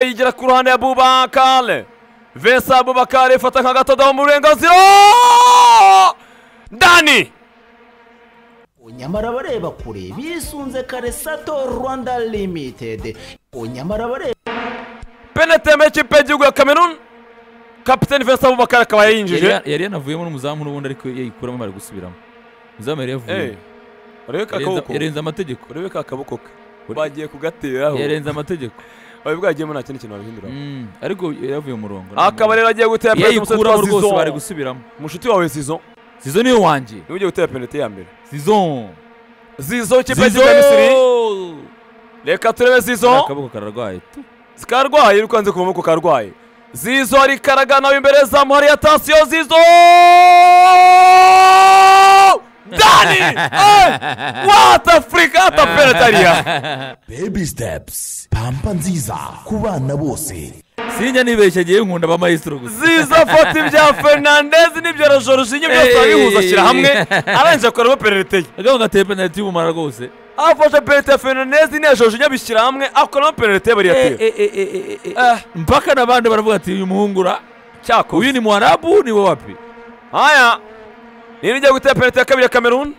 yigira ku ruhande ya bubakare vesa bubakare ifata nka gatodomo mu burenganzira dani nyamara bareba kure bisunze kare sato rwanda limitedi nyamara bareba peneteme y'ikipe y'igihugu ya kamerun kapiteni vesa bubakare akaba yayinjije yari yanavuyemo n'umuzamu n'ubundi ariko yayikuramo bari gusubiramo umuzamu yari Eh, yavuye urebe ka kaboko yarenze amategeko urebe ka kaboko ke Ure- bagiye kugateraho yarenze amategeko bari bwagiyemo nta kindi kintu babihinduraho Mm, ariko yavuye mu murongo akaba rero agiye gutera penaliti umusore yayikuramo witwa rwose bari Zizon gusubiramo mushuti wawe Zizon zizo niyo wanjye niwe ugiye gutera penaliti ya mbere zizo Zizon ikipe Zizon! y'igihugu ya misiri reka turebe Zizon akaboko kararwaye tu zikarwaye ukanze kuvamo ko karwaye zizo rikaragana imbere zamu hariya tansiyo zizo dani Eh! what africa hata penalty hariya baby steps pampa nziza ku bana bose sinjya nibeshya agiye nkunda ba maestro gusa zizo afata ibya fernandez n'ibya na jorginho byose Eh, arabihuza eh, ashyira eh, hamwe eh. arangije akoramo penalty ye agabo gateye penaliti y'ubumara rwose afashe penalty ya fernandez n'iya jorginho abishyira hamwe akoramo penalty ye bariyatera Eh. mpaka n'abandi baravuga ati uyu muhungura uyu cyakoze ni muharabu ni wowe wapi haya niba igiye gutera penalty ya kabiri ya kamerun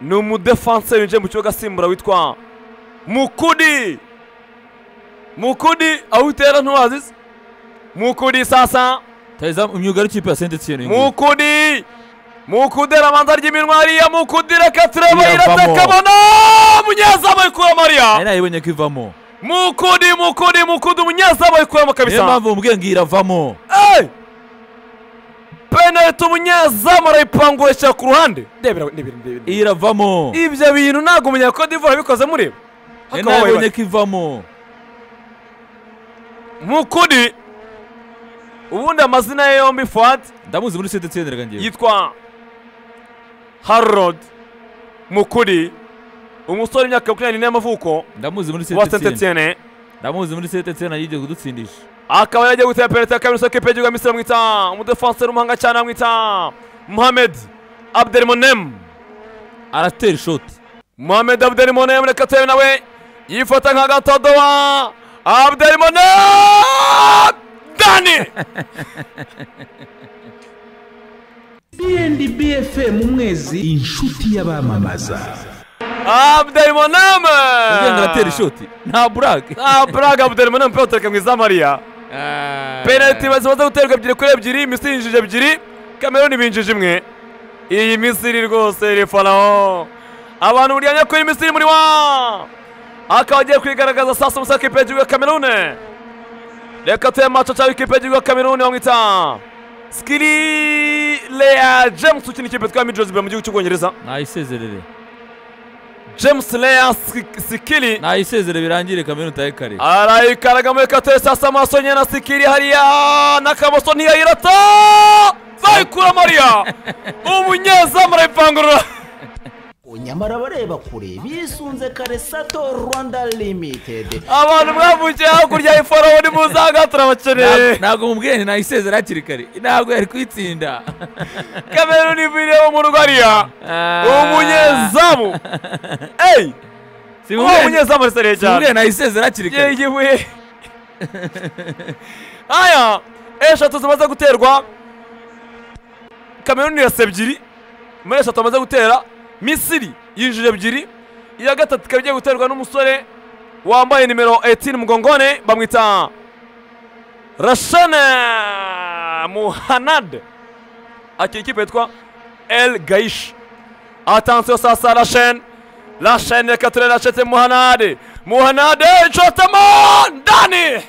ni umudefanse winjiye mu kibuga asimbura witwa mukudi mukudi aho utera ntiwazi se? mukudi sasa tayiza imyuga y'ikipe ya senti tiyeni mukudi mukudi arabanza ry'iminwa hariya mukudi reka turebe Iravamo. iratakabona umunyezamu ayikura mariya nari nayibonye ko ivamo mukudi mukudi mukudi umunyezamu ayikuramo niyo kabisa mpamvu mubwiye ngo iravamo Hey! penaliti umunyezamu arayipangurisha ku ruhande ndebera ndebera ndebera iravamo ibyo bintu ntabwo umunya Cote d'Ivoire yabikoze mureba nari Hakaba wabaye nayibonye ko ivamo bake. mukudi ubundi amazina ye yombi fuad ndamuzi muri senti tiyeni reka ngewe yitwa harod mukudi umusore w'imyaka makumyabiri n'ine y'amavuko ndamuzi muri wa senti saint tiyeni etienne ndamuzi muri senti tiyeni yigeze kudutsindisha akaba yagiye gutera penaliti ya kabiri isoko y'ikipe y'igihugu ya misiri bamwita umudefanse w'umuhanga cyane bamwita mohamed abdelmonem aratera ishoti mohamed abdelmonem reka turebe nawe yifata nka gatodowa abdelmonem dani bfm umwezi inshuti y'abamamaza abdelmonem ubwiye ngo aratera ishoti nta burake ah braga abdelmonem pe utereka mu izamu hariya penaliti zimaze guterwa ebyiri kuri ebyiri misiri yinjije ebyiri kameruni binjije imwe iyi misiri rwose iri faraho abantu buryanya kuri misiri muri wa akaba agiye kwigaragaza sasa musa kipe y'igihugu ya kamerune reka tuye maco cyangwa ikipe y'igihugu ya kameruni bamwita skiri leya james ukina ikipe twita mijozi mu gihugu cy'ubwongereza nayisezerere james leya sikiri nayisezere birangire kamere utaye kare arayikaraga muri kate sasa amaso nyine na sikiri hariya n'akamoso ntiyayirata bayikura mariya umunyezamu arayipangurura nyamara bareba kure bisunze kare sato rwanda limitedi abantu mwavukiye hakurya y'ifarawo nimuzaga turabakeneye ntabwo mubwiye nti nayisezere hakiri kare ntabwo yari kuyitsinda kamera n'iviriye mu rugo hariya umunyezamu eyi uwo simubwiye munyezamu arisereye cyane simubwiye nayisezere hakiri kare yewe aya eshatu zimaze guterwa kameruni irasa ebyiri muri eshatu bamaze gutera misiri yinjije ebyiri iya gatatu ikaba igiye guterwa n'umusore wambaye nimero 18 mugongone bamwita rashane muhanad akiri ikipe yitwa el gaish atansiyo sasa rashane rashane reka turebe rashete muhanade muhanade nshotamo dani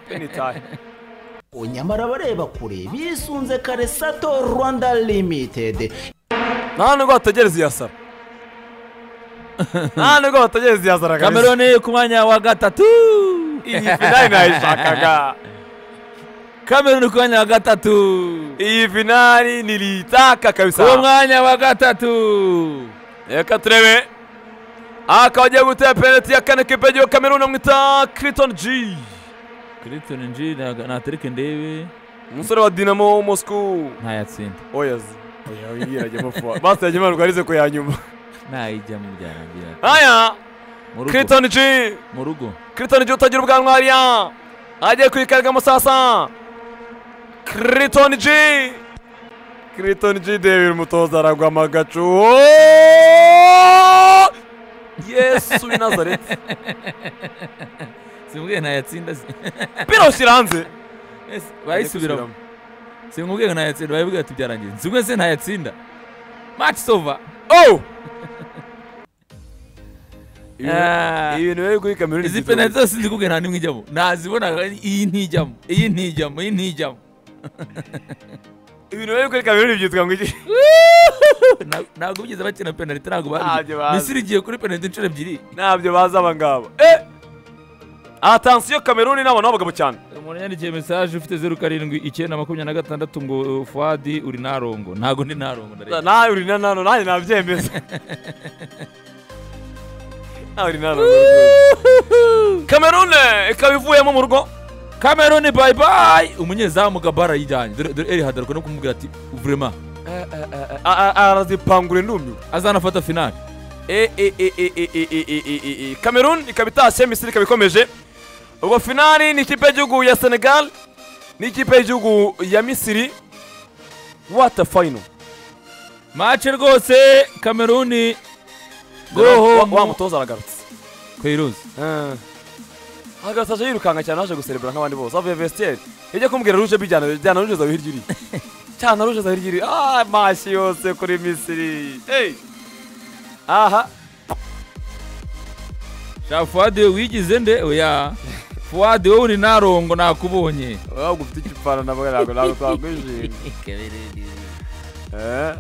Penitahe. nyamara bareba kure bisunze kare sato rwanda limitedi nta nubwo bategereza iya sara nta nubwo bategereza iya sara kabisa kamerone ku mwanya wa gatatu iyi finali nayishakaga kamerone ku mwanya wa gatatu iyi finali niliyitaka kabisa uwo mwanya wa gatatu reka turebe aha akaba agiye gutera penaliti ya kane kipe y'igihugu kameruni amwita kiriton g kiritoni nji natereke ndebe umusore wa dinamo moscow ntayatsinda oyazi oya yiragemo fuwa basi yagemanurwa arize ku ya nyuma ntayijyamo byarangira haya mu rugo Clinton G mu rugo Clinton G utagira ubwanwa hariya agiye kwikarga musasa Clinton G Clinton G David umutoza aragwama agacu Yesu w'i Nazareti simbwiye ntayatsinda si- pira ushyira hanze Ese, bayisubiramo simbwiye ngo ntayatsinda bayibwiye ati byarangiye simbwiye se ntayatsinda match sova Oh! Ah. ibintu biri kuri kamera izi penaliti zose nzikubwiye nta n'imwe ijyamo ntazibonaga iyi ntijyamo iyi ntijyamo iyi ntijyamo ibintu biri kuri kamera byitwa ngo iki Na- ntabwo bigeze bakina penaliti ntabwo Ntabyo babizi bazi. misiri igiye kuri penaliti inshuro ebyiri ntabyo bazi aba ngaba eh atansiyo kameruni n'abantu b'abagabo cyane umuntu yandikiye mesaje ufite zeru karindwi icyenda makumyabiri na gatandatu ngo uh, fuadi uri narongo ntabwo ndi narongo ndareba nawe uri na nano nanjye nabyemeza nawe uri nano kamerune ikaba ivuyemo mu rugo kameruni bayi bayi umunyezamu gabara yijyanye dore dore eri hadaruka no kumubwira ati vurema A- a- arazipangura indumiwe azanafata finali E- e- e- e- e- e- e- e- e- e- e. Cameroon ikaba itashye Misiri ikaba ikomeje ubwo finali ni ikipe y'igihugu ya Senegal n'ikipe y'igihugu ya Misiri what a final mace rwose kameruni Wa- goho wa mutoza aragarutse kweruzi agarutse aje yirukanka cyane aje guserebura nk'abandi bose avuye vestiaire ijya kumubwira ruje bijyana bijyana ruje zawe hirya iri cyana ruje zawe hirya iri ah mashi yose kuri Misiri hey aha sha fuadi wigize nde oya fuadi wowe uri narongo nakubonye wabwo ufite igipfana nabwo ntabwo ntabwo twakwishimira eh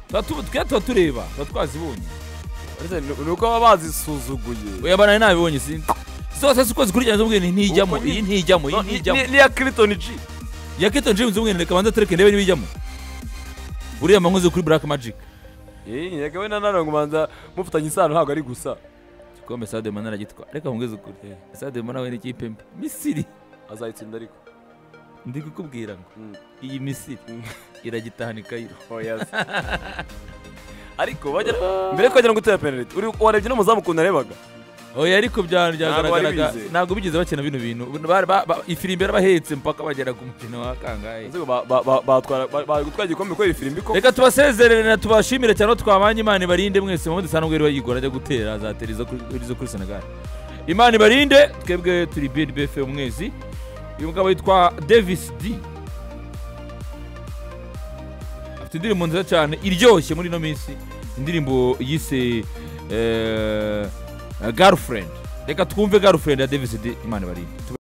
tuba tu- twe tuba tureba tuba twazibonye Uretse ni ni uko baba bazisuzuguye oya bana nabibonye sinzi zose siko zikurikirana zimubwiye ni ntijyamo Uko ni- iyi ntijyamo iyi No, ni- ntijyamo ni- niya Clinton G yakito nje nzumwe reka banza tureke ndebe nibijyamo buriya mankoze kuri black magic yego we na none ubanza mufitanye isano ntabwo ari gusa igikombe Sadio Mane aragitwa reka nkongeze kuri Sadio Mane we n'ikipe mbi Misiri azayitsinda ariko ndi kukubwira ngo Mm. iyi Misiri Mm. iragitahana ikayiro ariko bagera mbere twagera ngo utera penaliti uri warebye n'umuzamu ukuntu arebaga oya ariko bya- byagaragaraga bari bize. ntabwo bigeze bakina bino bintu Bari- ba- ba- ifirimbi yarabahetse mpaka bagera ku mukino wa kangahe Nzi ko ba- ba- ba- batwara ba- bari gutwara igikombe kubera ifirimbi ko reka tubasezerere na tubashimire cyane ko twabanye imana ibarinde mwese Mohamed Salah nubwo yari wayigora ajya gutera azatera izo kuri- izo kuri Senegal imana ibarinde twebwe turi BNBF umwezi uyu mugabo yitwa Davis D afite indirimbo nziza cyane iryoshye muri ino minsi indirimbo yise eh, girlfriend reka twumve girlfriend ya Davis D imana ibarinde